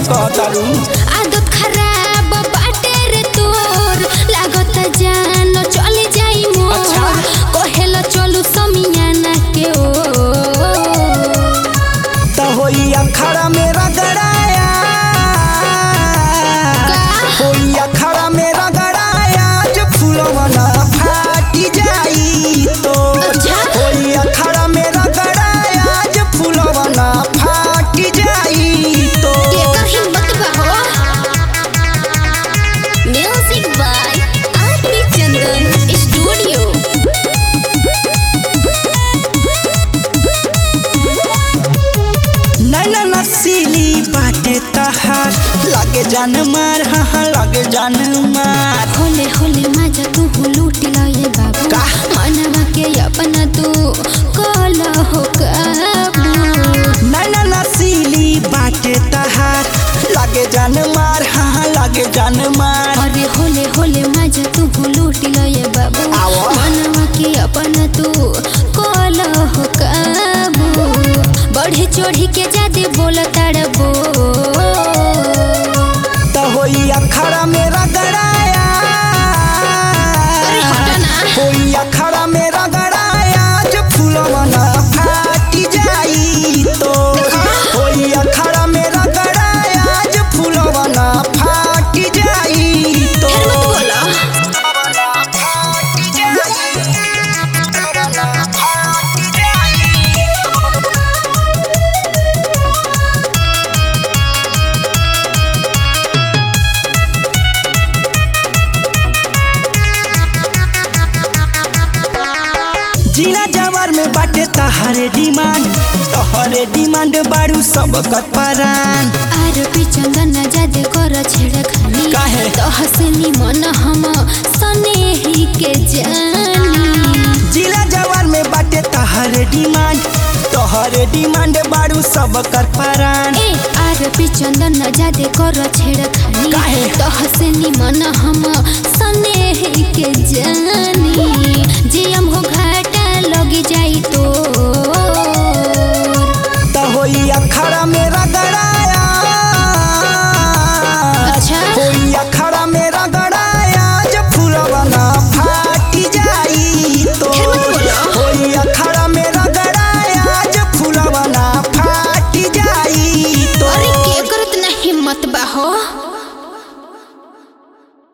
कहतारू आदत खराब बाटे रे तोर लागत जान चली जाई मोर अच्छा। कहेला चलू समियाना के ओ त होई अखाड़ा में रगड़ाया होई अखाड़ा में रगड़ाया जो फूलवना फाटी जाई तो अच्छा। होई अखाड़ा में रगड़ाया जो फूलवना फाटी जाई तो एकर हिम्मत बा हो music by RP Chandan studio नैना नसीली बाटे तहार लागे जान मार हाँ हाँ लागे जान मार होले होले मजा तू लूट लए बाबू का? मनवा के अपना तू कल हो काबू नैना नसीली बाटे तहार लागे जान मार हाँ हाँ लागे जान मार अरे होले होले मजा तू लूट लए बाबू आओ। मनवा के अपना तू कल हो काबू बढ़े चढ़ी के जादे बोल तड़बो त होई अखाड़ा में रगड़ाया अरे हटा ना। होई अखाड़ा में रगड़ाया जो फूलवना फाटी जाई तो होई अखाड़ा में रगड़ाया जो फूलवना फाटी जाई तो फिर मत बोलो फाटी जाई फाटी जाई जिला जवार में बाटे तहरे डिमांड तहरे डिमांड बारू सब परान आर चंदन जादे कर छेड़ खानी काहे? तो हसनी मन हम सनेही के जानी जिला जवार में बाटे तहरे डिमांड तहरे डिमांड बारू सब परान ए आर चंदन जादे कर छेड़ खानी काहे? तो हसनी मन हम सनेही के जानी